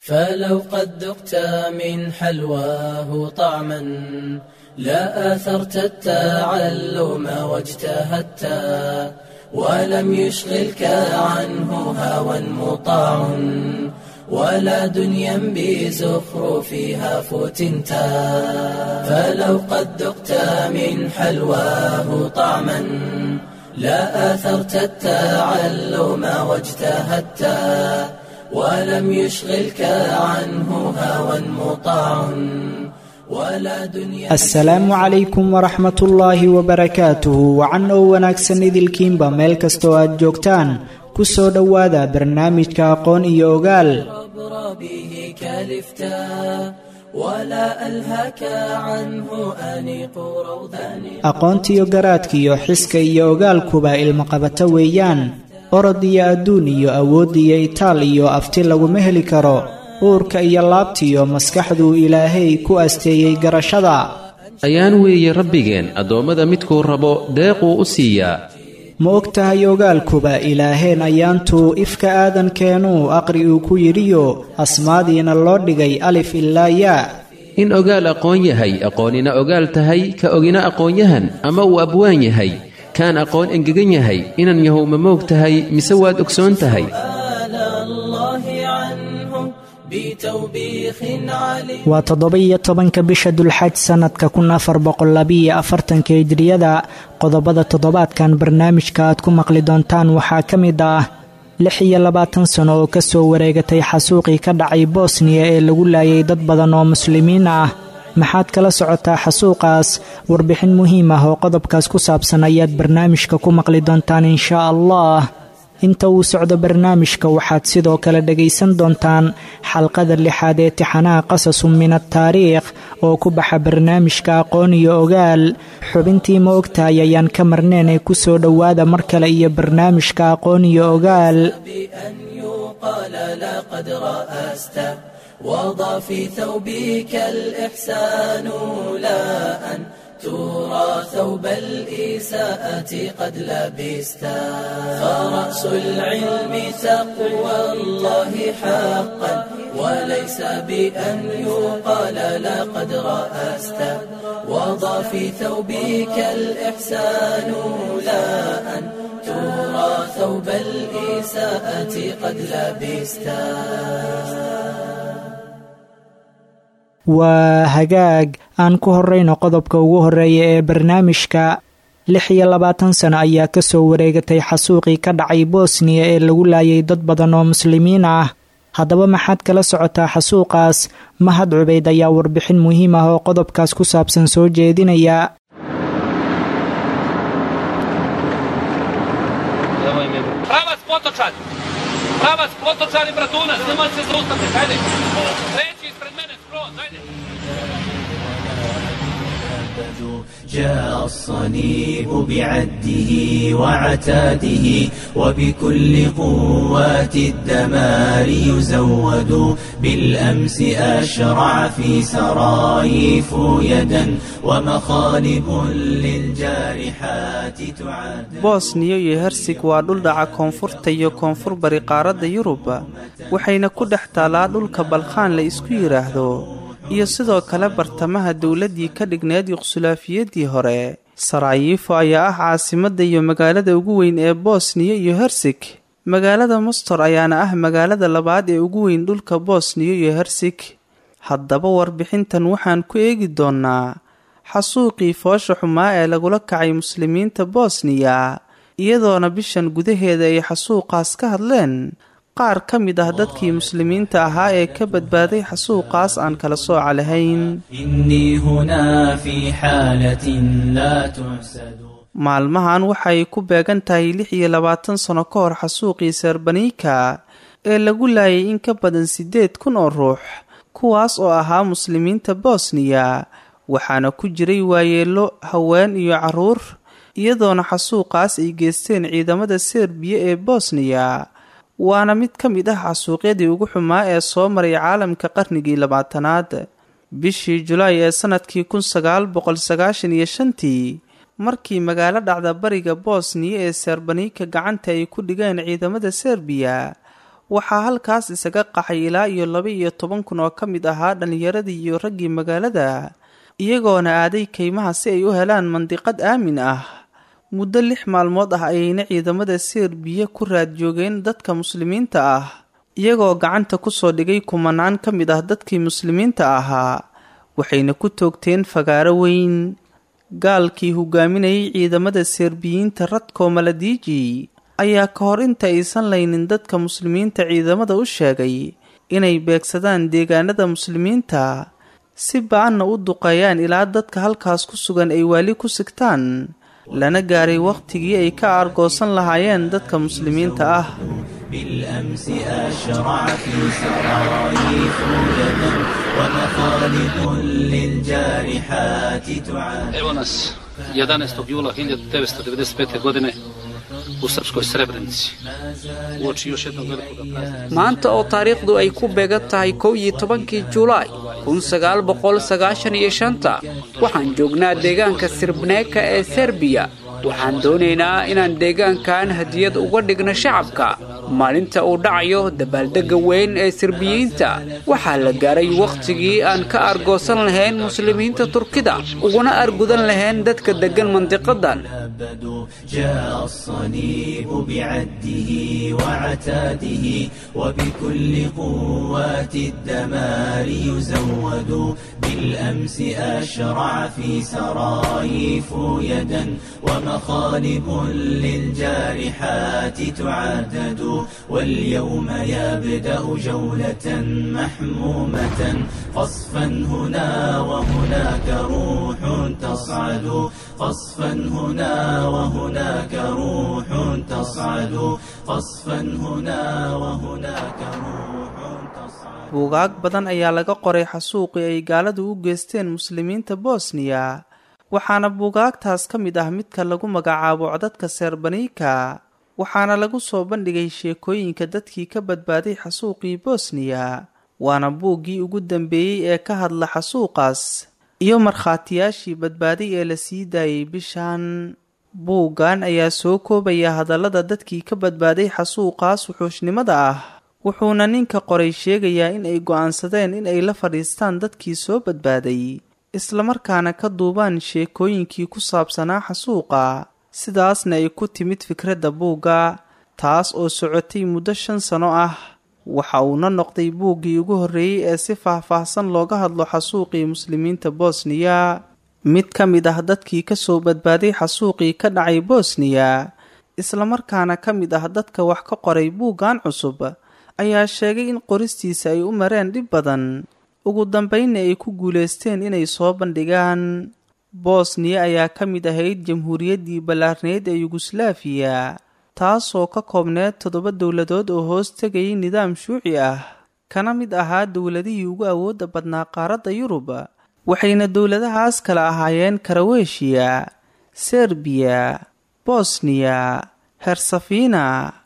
فلو قد ذقت من حلواه طعما لا آثرت التعلم واجتهدت ولم يشغلك عنه هوى مطاع ولا دنيا بزخرفها فتنتا فلو قد ذقت من حلواه طعما لا آثرت التعلم واجتهدت ولم يشغلك عنه هوى مطاع ولا دنيا asalaamu calaykum waraxmat ullaahi wabarakaatuhu wacan oo wanaagsan idilkiinba meel kastoo aad joogtaan ku soo dhowaada barnaamijka aqoon iyo ogaal عبر به كالفتا ولا ألهك عنه أنيق روضان aqoontiyo garaadkiyo xiska iyo ogaalkuba ilmaqabato weeyaan orod iyo adduun iyo awood iyo itaal iyo afti laguma heli karo uurka iyo laabtiyo maskaxduu ilaahay ku asteeyey garashada ayaan weeye rabbigeen addoommada midkuu rabo deequu u siiyaa ma og tahay ogaalkuba ilaaheen ayaantuu ifka aadankeenuu aqri uu ku yidhiyo asmaadiina loo dhigay alif ilaa yaa in ogaal aqoon yahay aqoonina ogaal tahay ka ogina aqoonyahan ama uu abwaan yahay kaan aqoon engegan yahay inan yahow ma moog tahay mise waad ogsoon tahay آل الله عنه بتوبيخ عليم waa toddoba-iyo tobanka bisha dulxaj sannadka kun afar boqollabiiyo afartanka hijriyada qodobada toddobaadkan barnaamijka aad ku maqli doontaan waxaa ka mid ah lix iyo labaatan sano oo ka soo wareegatay xasuuqii ka dhacay bosniya ee lagu laayay dad badan oo muslimiin ah maxaad kala socotaa xasuuqaas warbixin muhiim ah oo qodobkaas ku saabsan ayaad barnaamijka ku maqli doontaan inshaa allah inta uu socdo barnaamijka waxaad sidoo kale dhegaysan doontaan xalqada lixaad ee tixanaha qasasun min ataariikh oo ku baxa barnaamijka aqoon iyo ogaal xubintii ma ogtahay ayaan ka marneen ee ku soo dhowaada mar kale iyo barnaamijka aqoon iyo ogaal بأن يقال لقد رأست وضع في ثوبك الإحسان لا أن ترى ثوب الإساءة قد لبست فرأس العلم تقوى الله حقا وليس بأن يقال لقد رأست وضع في ثوبك الإحسان لا أن ترى ثوب الإساءة قد لبست waa hagaag aan ku horrayno qodobka ugu horreeya ee barnaamijka lix iyo labaatan sano ayaa ka soo wareegatay xasuuqii ka dhacay bosniya ee lagu laayay dad badan oo muslimiin ah haddaba maxaad kala socotaa xasuuqaas mahad cubayd ayaa warbixin muhiim ah oo qodobkaas ku saabsan soo jeedinaya Pravac Potočan! Pravac Potočan i Bratunac, nemoj se zaustaviti, ajde! Treći ispred mene, skroz, ajde! جاء الصليب بعده وعتاده وبكل قوات الدمار يزود بالأمس أشرع في سرايف يدا ومخالب للجارحات تعاد bosniya iyo hersig waa dhul dhaca koonfurta iyo koonfur bari qaaradda yurub waxayna ku dhex taalaa dhulka balkhaan la isku yidhaahdo iyo sidoo kale bartamaha dowladdii ka dhigneed yuqsulaafiyadii hore sarayiifo ayaa ah caasimadda iyo magaalada ugu weyn ee bosniya iyo hersig magaalada mustor ayaana ah magaalada labaad ee ugu weyn dhulka bosniya iyo hersig haddaba warbixintan waxaan ku eegi doonnaa xasuuqii foosha xumaa ee lagula kacay muslimiinta bosniya iyadoona bishan gudaheeda ay xasuuqaas ka hadleen qaar ka mid ah dadkii muslimiinta ahaa ee ka badbaaday xasuuqaas aan kala sooca lahayn إني هنا في حالة لا تحسد maalmahan waxay ku beegan tahay lix iyo labaatan sano ka hor xasuuqii serbanika ee lagu laayay in ka badan siddeed kun oo ruux kuwaas oo ahaa muslimiinta bosniya waxaana ku jiray waayeello haween iyo carruur iyadoona xasuuqaas ay geysteen ciidamada serbiya ee bosniya waana mid ka mid ah xasuuqyadii ugu xumaa ee soo maray caalamka qarnigii labaatanaad bishii julaay ee sanadkii kun sagaal boqol sagaashan iyo shantii markii magaalo dhacda bariga bosniya ee serbanika gacanta ay ku dhigeen ciidamada serbiya waxaa halkaas isaga qaxay ilaa iyo laba iyo toban kun oo ka mid ahaa dhallinyaradii iyo raggii magaalada iyagoona aaday kaymaha si ay u helaan mandiqad aamin ah muddo lix maalmood ah ayayna ciidamada serbiya ku raad joogeen dadka muslimiinta ah iyagoo gacanta kusoo dhigay kumanaan ka mid ah dadkii muslimiinta ahaa waxayna ku toogteen fagaaro weyn gaalkii hogaaminayay ciidamada serbiyiinta radko maladiiji ayaa ka hor inta aysan laynin dadka muslimiinta ciidamada u sheegay inay beegsadaan deegaanada muslimiinta si ba-anna u duqeeyaan ilaa dadka halkaas ku sugan ay waali ku sigtaan lana gaaray wakhtigii ay ka aargoosan lahaayeen dadka muslimiinta ah بالأمس أشرع في سرايف يدا ومخالق للجارحات تعاد Evo nas 11. jula 1995. godine u Srpskoj Srebrenici. Uoči još jednog velikog praznika. maanta oo taariikhdu ay ku beegan tahay kow iyo tobankii julaay kun sagaal boqol sagaashan iyo shanta waxaan joognaa deegaanka sirbneeka ee serbiya waxaan doonaynaa inaan deegaankan hadiyad uga dhigno shacabka maalinta uu dhacayo dabaaldegga weyn ee sirbiyiinta waxaa la gaaray wakhtigii aan ka argoosan lahayn muslimiinta turkida uguna argudan lahayn dadka deggan mandiqadan أبدوا جاء الصليب بعده وعتاده وبكل قوات الدمار يزود بالأمس أشرع في سرايف يدا ومخالب للجارحات تعدد واليوم يبدأ جولة محمومة قصفا هنا وهناك روح تصعد قصفا هنا وهناك روح تصعد قصفا هنا وهناك روح تصعد buugaag badan ayaa laga qoray xasuuqii ay gaaladu u geysteen muslimiinta bosniya waxaana buugaagtaas ka mid ah midka lagu magacaabo codadka serbaniika waxaana lagu soo bandhigay sheekooyinka dadkii ka badbaaday xasuuqii bosniya waana buuggii ugu dambeeyey ee ka hadla xasuuqaas iyo markhaatiyaashii badbaaday ee la sii daayay bishan buuggan ayaa soo koobaya hadallada dadkii ka badbaaday xasuuqaas wuxuushnimada ah wuxuuna ninka qoray sheegayaa in ay go'aansadeen in ay la fadhiistaan dadkii soo badbaaday islamarkaana ka duubaan sheekooyinkii ku saabsanaa xasuuqa sidaasna ay ku timid fikradda buugga taas oo socotay muddo shan sano ah waxa uuna noqday buuggii ugu horreeyey ee si faah-faahsan looga hadlo xasuuqii muslimiinta bosniya mid ka mid ah dadkii ka soo badbaaday xasuuqii ka dhacay bosniya islamarkaana ka mid ah dadka wax ka qoray buuggan cusub ayaa sheegay in qoristiisa ay u mareen dhib badan ugu dambaynna ay ku guulaysteen inay soo bandhigaan bosniya ayaa ka mid ahayd jamhuuriyaddii ballaarneyd ee yuguslaafiya taasoo ka koobneed toddoba dowladood oo hoos tegayay nidaam shuuci ah kana mid ahaa dowladihii ugu awoodda badnaa qaaradda yurub waxayna dowladahaas kala ahaayeen karaweshiya serbiya bosniya hersafina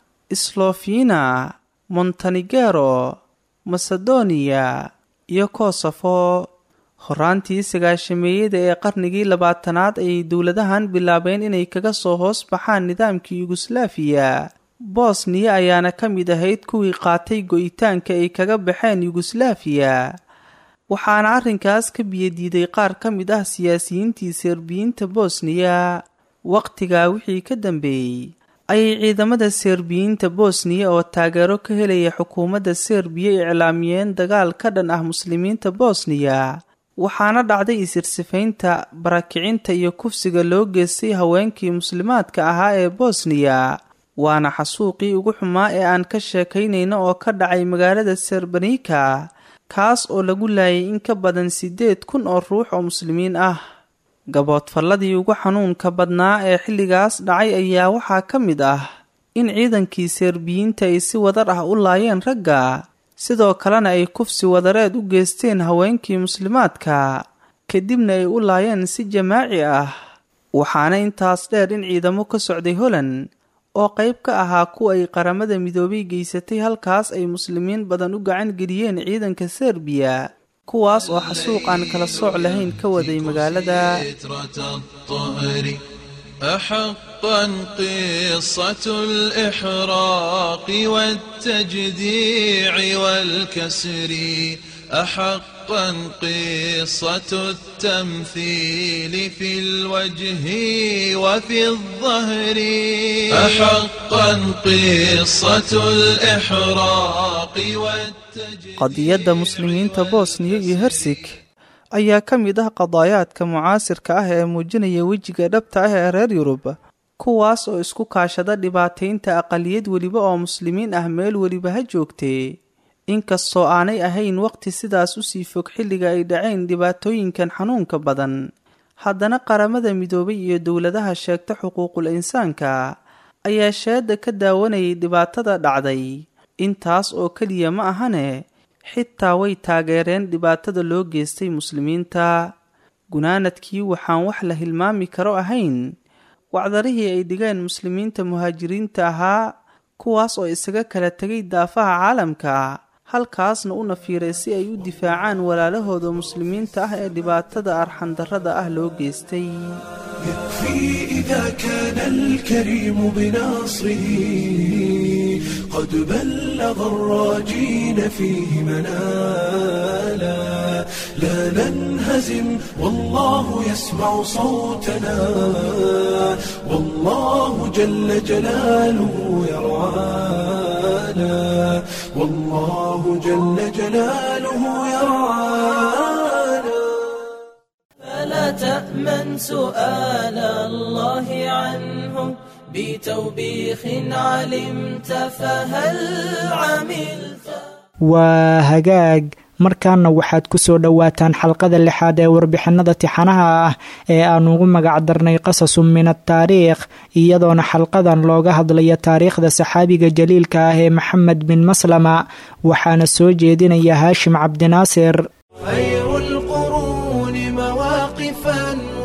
slofina montenegero masedoniya iyo kosofo horaantii sagaashameeyada ee qarnigii labaatanaad ayay dowladahan bilaabeen inay kaga soo hoos baxaan nidaamkii yuguslaafiya bosniya ayaana ka mid ahayd kuwii qaatay go-itaanka ay kaga baxeen yuguslaafiya waxaana arrinkaas ka biyadiiday qaar ka mid ah siyaasiyiintii serbiyiinta bosniya wakhtigaa wixii ka dambeeyey ayay ciidamada serbiyiinta bosniya oo taageero ka helaya xukuumadda serbiya iclaamiyeen dagaal ka dhan ah muslimiinta bosniya waxaana dhacday isirsifaynta barakicinta iyo kufsiga loo geystay haweenkii muslimaadka ahaa ee bosniya waana xasuuqii ugu xumaa ee aan ka sheekaynayno oo ka dhacay magaalada serbanika kaas oo lagu laayay in ka badan siddeed kun oo ruux oo muslimiin ah gaboodfalladii ugu xanuunka badnaa ee xilligaas dhacay ayaa waxaa ka mid ah in ciidankii serbiyiinta ay si wadar ah u laayeen ragga sidoo kalena ay kufsi wadareed u geysteen haweenkii muslimaadka kadibna ay u laayeen si jamaaci ah waxaana intaas dheer in ciidamo ka socday holand oo qayb ka ahaa kuwa ay qaramada midoobay geysatay halkaas ay muslimiin badan u gacan geliyeen ciidanka serbiya kuwaas oo xasuuq aan kala sooc lahayn ka waday magaalada فترة الطهر أحقا قصة الإحراق والتجديع والكسر أحقا قصة التمثيل في الوجه وفي الظهر أحقا قصة الإحراق والتجديع qadiyadda muslimiinta bosniya iyo hersig ayaa ka mid ah qadaayaadka mucaasirka ah ee muujinaya wejiga dhabta ah ee reer yurub kuwaas oo isku kaashada dhibaataynta aqaliyad weliba oo muslimiin ah meel weliba ha joogtee inkastoo aanay ahayn waqti sidaas usii fog xilliga ay dhaceen dhibaatooyinkan xanuunka badan haddana qaramada midoobay iyo dowladaha sheegta xuquuqul insaanka ayaa sheeda ka daawanayay dhibaatada dhacday intaas oo keliya ma ahane xitaa way taageereen dhibaatada loo geystay muslimiinta gunaanadkii waxaan wax la hilmaami karo ahayn wacdarihii ay dhigeen muslimiinta muhaajiriinta ahaa kuwaas oo isaga kala tegay daafaha caalamka halkaasna u nafiiray si ay u difaacaan walaalahooda muslimiinta ah ee dhibaatada arxandarrada ah loo geystay يكفي إذا كان الكريم بناصره قد بلغ الراجين فيه منالا لا ننهزم والله يسمع صوتنا والله جل جلاله يرعانا والله جل جلاله يرعانا فلا تأمن سؤال الله عنه بتوبيخ علمت فهل عملت waa hagaag markaana waxaad ku soo dhowaataan xalqada lixaad ee warbixinada tixanaha ah ee aan ugu magac darnay qasasun min ataariikh iyadoona xalqadan looga hadlayo taariikhda saxaabiga jaliilka ah ee maxamed bin maslama waxaana soo jeedinaya haashim cabdinaasir خير القرون مواقفا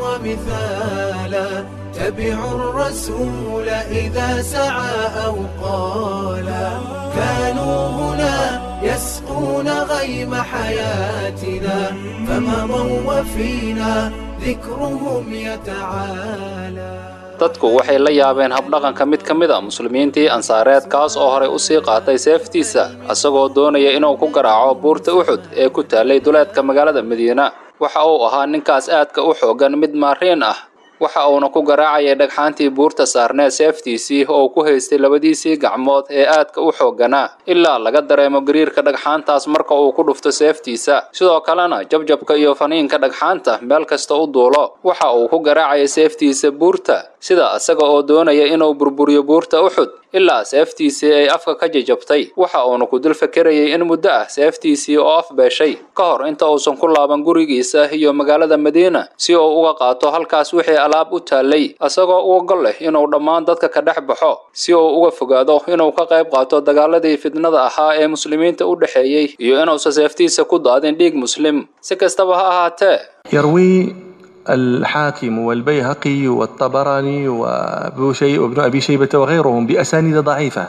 ومثالا تبع الرسول إذا سعى أو قالا كانوا هنا يسقون غيم حياتنا فمضوا وفينا ذكرهم يتعالى dadku waxay la yaabeen habdhaqanka mid ka mid a muslimiintii ansaareed kaas oo horey usii qaatay seeftiisa isagoo doonaya inuu ku garaaco buurta uxud ee ku taallay duleedka magaalada madiina waxa uu ahaa ninkaas aadka u xoogan mid maariin ah waxa uuna ku garaacayay dhagxaantii buurta saarneed seeftiisii oo ku haystay labadiisii gacmood ee aadka u xoogganaa ilaa laga dareemo gariirka dhagxaantaas marka uu ku dhufto seeftiisa sidoo kalena jabjabka iyo faniinka dhagxaanta meel kasta u duulo waxa uu ku garaacaya seeftiisa buurta sida isaga oo doonaya inuu burburiyo buurta uxud ilaa seeftiisii ay afka ka jajabtay waxa uuna ku dul fakerayay in muddo ah seeftiisii oo afbeeshay ka hor inta uusan ku laaban gurigiisa iyo magaalada madiina si uu uga qaato halkaas wixii alaab u taallay isagoo uga gol leh inuu dhammaan dadka ka dhex baxo si uu uga fogaado inuu ka qayb qaato dagaaladii fidnada ahaa ee muslimiinta u dhexeeyey iyo inuusan seeftiisa ku daadin dhiig muslim si kastaba ha ahaatee يروي الحاكم والبيهقي والطبراني وابو شي وابن ابي شيبه وغيرهم باسانيد ضعيفه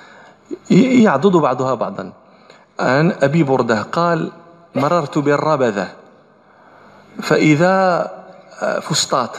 ي- يعضد بعضها بعضا عن ابي برده قال مررت بالربذه فاذا فسطاط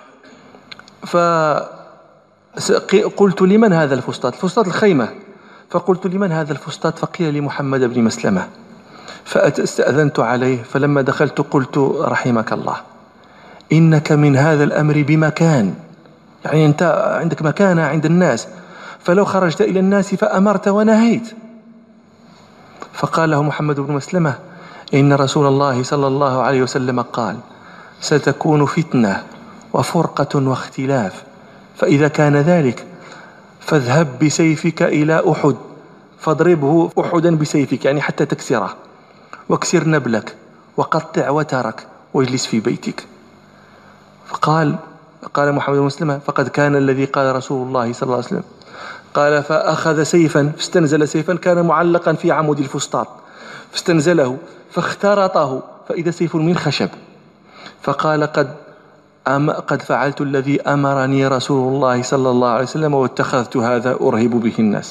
فقلت لمن هذا الفسطاط الفسطاط الخيمه فقلت لمن هذا الفسطاط فقيل لمحمد بن مسلمه فاستاذنت عليه فلما دخلت قلت رحمك الله إنك من هذا الأمر بمكان يعني أنت عندك مكانة عند الناس فلو خرجت إلى الناس فأمرت ونهيت فقال له محمد بن مسلمة إن رسول الله صلى الله عليه وسلم قال ستكون فتنة وفرقة واختلاف فإذا كان ذلك فاذهب بسيفك إلى أحد فاضربه أحدا بسيفك يعني حتى تكسره واكسر نبلك وقطع وترك واجلس في بيتك فقال قال محمد بن مسلمة فقد كان الذي قال رسول الله صلى الله عليه وسلم قال فأخذ سيفا فاستنزل سيفا كان معلقا في عمود الفسطاط فاستنزله فاخترطه فإذا سيف من خشب فقال قد أم قد فعلت الذي أمرني رسول الله صلى الله عليه وسلم واتخذت هذا أرهب به الناس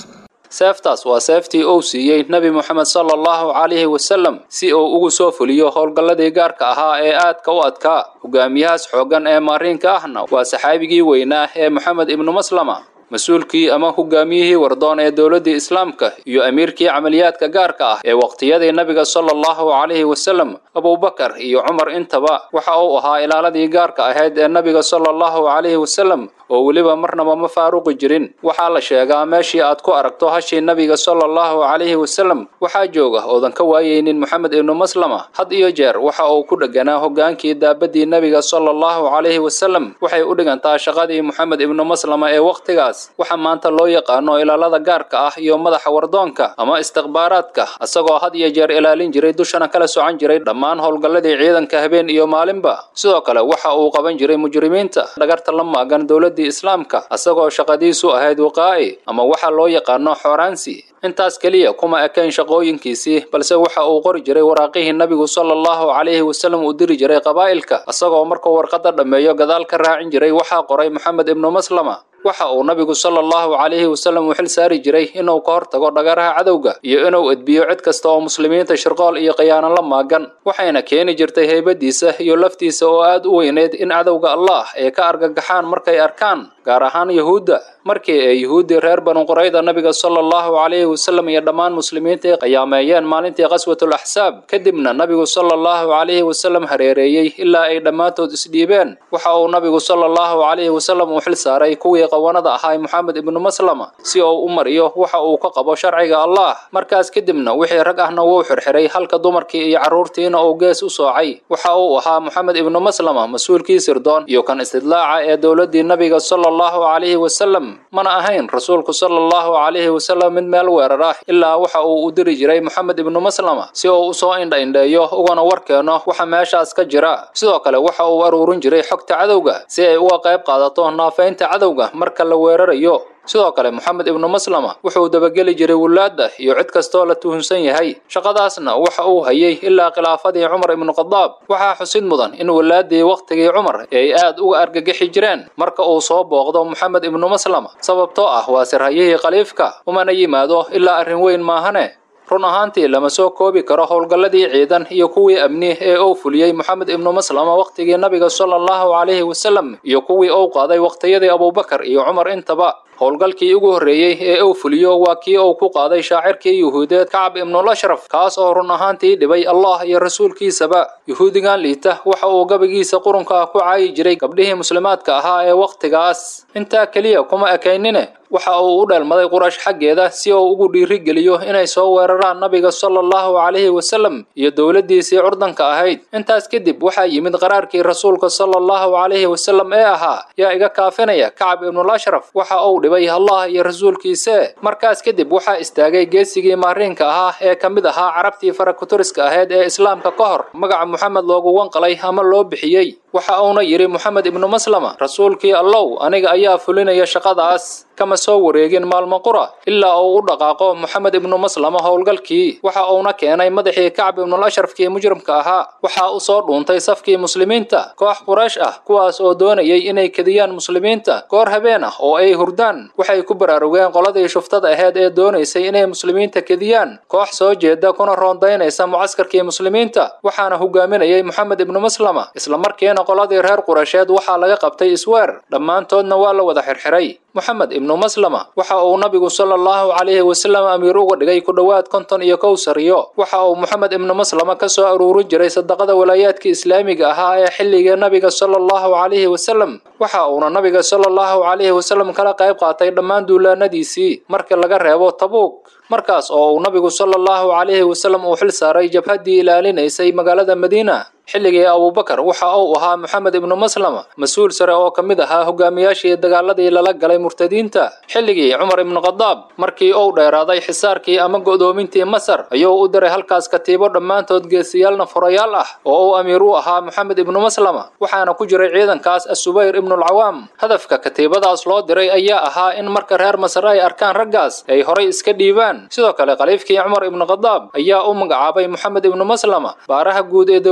seeftaas waa seeftii uu siiyey nebi moxamed sala allahu calayhi wasallam si uu ugu soo fuliyo howlgalladii gaarka ahaa ee aadka u adkaa hogaamiyahaas xooggan ee maariinka ahna waa saxaabigii weynaa ee moxamed ibnu maslama mas-uulkii ama hogaamiyihii wardoon ee dowladdii islaamka iyo amiirkii camaliyaadka gaarka ah ee waqtiyadii nabiga sala allahu calayhi wasallam abubakar iyo cumar intaba waxa uu ahaa ilaaladii gaarka ahayd ee nabiga sala allahu calayhi wasallam oo weliba marnaba ma faaruqi jirin waxaa la sheegaa meeshii aad ku aragto hashii nabiga sala allahu calayhi wasallam waxaa jooga oodan ka waayeynin moxamed ibnu maslama had iyo jeer waxa uu ku dheganaa hogaankii daabadii nabiga sala allahu calayhi wasallam waxay u dhigantaa shaqadii moxamed ibnu maslama ee wakhtigaas waxa maanta loo yaqaano ilaalada gaarka ah iyo madaxa wardoonka ama istikhbaaraadka isagoo had iyo jeer ilaalin jiray dushana kala socan jiray dhammaan howlgalladii ciidanka habeen iyo maalinba sidoo kale waxa uu qaban jiray mujrimiinta dhagarta la maagan dowladdii islaamka isagoo shaqadiisu ahayd waqaa'i ama waxa loo yaqaano xooraansi intaas keliya kuma ekayn shaqooyinkiisii balse waxa uu qori jiray waraaqihii nabigu sala allahu calayhi wasallam uu diri jiray qabaa'ilka isagoo markuu warqadda dhammeeyo gadaal ka raacin jiray waxaa qoray moxamed ibnu maslama waxa uu nabigu sala allahu calayhi wasallam u xil saari jiray inuu ka hortago dhagaraha cadowga iyo inuu edbiyo cid kasta oo muslimiinta shirqool iyo khiyaano la maagan waxayna keeni jirtay heybadiisa iyo laftiisa oo aad u weyneyd in cadowga allah ay ka argagaxaan markay arkaan gaar ahaan yuhuudda markii ay yuhuuddii reer banu qurayda nabiga sala allahu calayhi wasallam iyo dhammaan muslimiinta ay qiyaameeyeen maalintii qaswatul axsaab kadibna nabigu sala allahu calayhi wasallam hareereeyey ilaa ay dhammaantood isdhiibeen waxa uu nabigu sala allahu calayhi wasallam u xil saaray kuwii qawanada ahaa moxamed ibnu maslama si uu u mariyo waxa uu ka qabo sharciga allah markaas kadibna wixii rag ahna wuu xirxiray halka dumarkii iyo carruurtiina uu gees u soocay waxa uu ahaa moxamed ibnu maslama mas-uulkii sirdoon iyo kan istidlaaca ee dowladdii nabiga sala allahu calayhi wasallam mana ahayn rasuulku sala allahu calayhi wasallam mid meel weerar ah ilaa waxa uu u diri jiray moxamed ibnu maslama si uu usoo indha-indheeyo ugana warkeeno waxa meeshaas ka jira sidoo kale waxa uu aruurin jiray xogta cadowga si ay uga qayb qaadato naafaynta cadowga marka la weerarayo sidoo kale moxamed ibnu maslama wuxuu dabageli jiray wulaadda iyo cid kastoo la tuhunsan yahay shaqadaasna waxa uu hayay ilaa khilaafadii cumar ibnu khadaab waxaa xusid mudan in wulaaddii wakhtigii cumar ay aad uga argagixi jireen marka uu soo booqdo moxamed ibnu maslama sababtoo ah waa sirhayihii khaliifka umana yimaado ilaa arrin weyn maahane run ahaantii lama soo koobi karo howlgalladii ciidan iyo kuwii amni ee uu fuliyey moxamed ibnu maslama wakhtigii nabiga sala allahu calayhi wasallam iyo kuwii uu qaaday wakhtiyadii abubakar iyo cumar intaba howlgalkii ugu horreeyey ee uu fuliyo waa kii uu ku qaaday shaacirkii yuhuudeed kacab ibnul ashraf kaas oo run ahaantii dhibay allah iyo rasuulkiisaba yuhuudigan liita waxa uu gabagiisa qurunka ah ku caayi jiray gabdhihii muslimaadka ahaa ee wakhtigaas intaa keliya kuma ekaynine waxa uu u dheelmaday qurash xaggeeda si uu ugu dhiirigeliyo inay soo weeraraan nabiga sala allahu calayhi wasallam iyo dowladdiisii curdanka ahayd intaas kadib waxaa yimid qaraarkii rasuulka sala allahu calayhi wasallam ee ahaa yaa iga kaafinaya kacab ibnul ashraf waxa uu dhibay allah iyo rasuulkiise markaas kadib waxaa istaagay geesigii maariinka ahaa ee ka mid ahaa carabtii farakuturiska ahayd ee islaamka ka hor magaca moxamed loogu wanqalay ama loo bixiyey waxa uuna yidhi moxamed ibnu maslama rasuulkii allow aniga ayaa fulinaya shaqadaas kama soo wareegin maalmo qura ilaa uu u dhaqaaqo moxamed ibnu maslama howlgalkii waxa uuna keenay madaxii kacb ibnul ashrafkii mujrimka ahaa waxaa u soo dhuuntay safkii muslimiinta koox quraysh ah kuwaas oo doonayay inay kediyaan muslimiinta goor habeen ah oo ay hurdaan waxay ku baraarugeen qoladii shuftada aheyd ee doonaysay inay muslimiinta kediyaan koox soo jeeda kuna roondaynaysa mucaskarkii muslimiinta waxaana hogaaminayay moxamed ibnu maslama islamarkiina qoladii reer quraysheed waxaa laga qabtay isweer dhammaantoodna waa la wada xirxiray moxamed ibnu maslama waxa uu nabigu sala allahu calayhi wasallam amiir uga dhigay ku dhowaad konton iyo kow sariyo waxa uu moxamed ibnu maslama ka soo aruurin jiray sadaqada walaayaadka islaamiga ahaa ee xilligii nabiga sala allahu calayhi wasallam waxa uuna nabiga sala allahu calayhi wasallam kala qayb qaatay dhammaan duulaanadiisii marka laga reebo tabuug markaas oo uu nabigu sala allahu calayhi wasallam uu xil saaray jabhaddii ilaalinaysay magaalada madiina xilligii abubakar waxa uu ahaa moxamed ibnu maslama mas-uul sare oo ka mid ahaa hogaamiyaashii dagaaladii lala galay murtadiinta xilligii cumar ibnu khadaab markii uu dheeraaday xisaarkii ama go'doomintii masar ayuu u diray halkaas katiibo dhammaantood geesiyaalna furayaal ah oo uu amiir u ahaa moxamed ibnu maslama waxaana ku jiray ciidankaas asubayr ibnulcawaam hadafka katiibadaas loo diray ayaa ahaa in marka reer masar ay arkaan raggaas ay horay iska dhiibaan sidoo kale khaliifkii cumar ibnu khadaab ayaa u magacaabay moxamed ibnu maslama baaraha guud ee dowladdii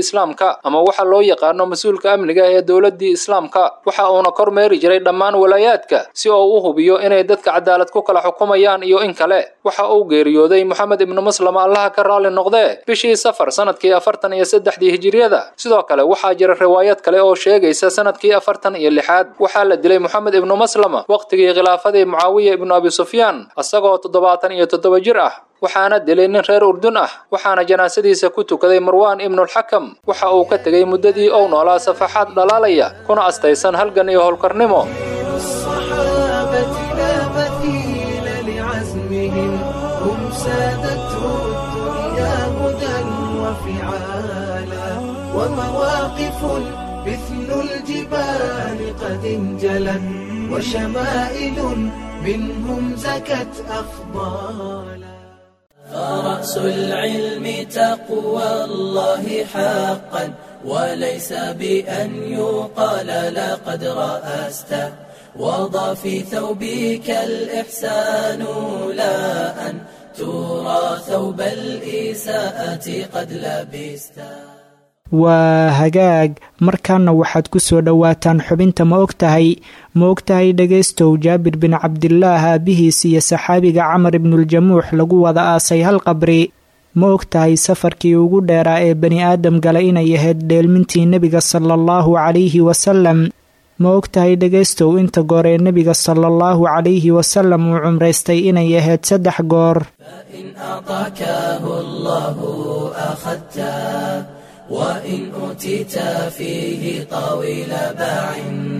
islaamka ama waxa loo yaqaano mas-uulka amniga ee dowladdii islaamka waxa uuna kormeeri jiray dhammaan walaayaadka si oo u hubiyo inay dadka cadaalad ku kala xukumayaan iyo in kale waxa uu geeriyooday moxamed ibnu maslama allaha ka raalli noqdee bishii safar sanadkii afartan iyo saddexdii hijiriyada sidoo kale waxaa jira riwaayad kale oo sheegaysa sanadkii afartan iyo lixaad waxaa la dilay moxamed ibnu maslama wakhtigii khilaafadii mucaawiya ibnu abi sufyaan isagoo toddobaatan iyo toddoba jir ah waxaana dilay nin reer urdun ah waxaana janaasadiisa ku tukaday marwaan ibnulxakam waxa uu ka tegey muddadii ou noolaa safaxaad dhalaalaya kuna astaysan halgan iyo howlkarnimo الصحابة لا مثيل لعزمهم هم سادته الدنيا هدى وفعالا ومواقف مثل الجبال قد انجلت وشمائل منهم زكت أفضالا فرأس العلم تقوى الله حقا وليس بأن يقال لقد رأست وضع في ثوبك الإحسان لا أن ترى ثوب الإساءة قد لبست waa hagaag markaana waxaad ku soo dhowaataan xubinta ma og tahay ma og tahay dhegaystow jaabir bin cabdilaah aabihiis iyo saxaabiga camar ibnuljamuux lagu wada aasay hal qabri ma og tahay safarkii ugu dheeraa ee bani aadam gala inay ahayd dheelmintii nebiga sala allahu calayhi wasalam ma og tahay dhegaystow inta goor ee nebiga sala allahu calayhi wasalam uu cumraystay inay ahayd saddex goor فإن أعطاكه الله أخذته وإن أوتيت فيه طويل باع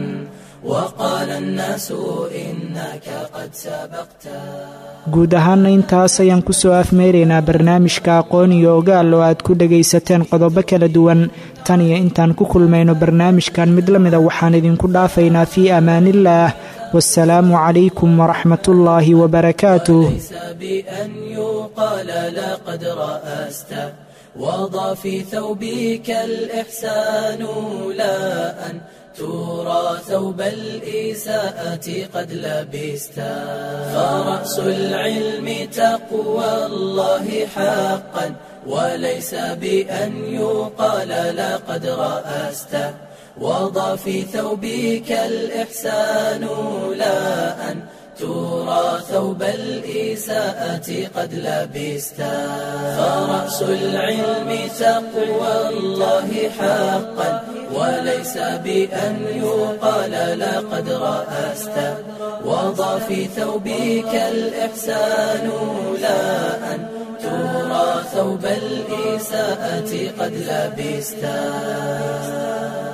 وقال الناس إنك قد سبقت guud ahaana intaas ayaan kusoo afmeeraynaa barnaamijka aqoon iyo ogaal oo aad ku dhagaysateen qodobo kala duwan tan iyo intaan ku kulmayno barnaamijkan mid la mida waxaan idinku dhaafaynaa fii amaaniillaah wasalaamu calaykum waraxmatullaahi wabarakaatuh ليس بأن يقال لقد رأست وضع في ثوبك الإحسان لا أن ترى ثوب الإساءة قد لبست فرأس العلم تقوى الله حقا وليس بأن يقال لقد رأست وضع في ثوبك الإحسان لا أن ترى ثوب الإساءة قد لبست فرأس العلم تقوى الله حقا وليس بأن يقال لقد رأست وضع في ثوبك الإحسان لا أن ترى ثوب الإساءة قد لبست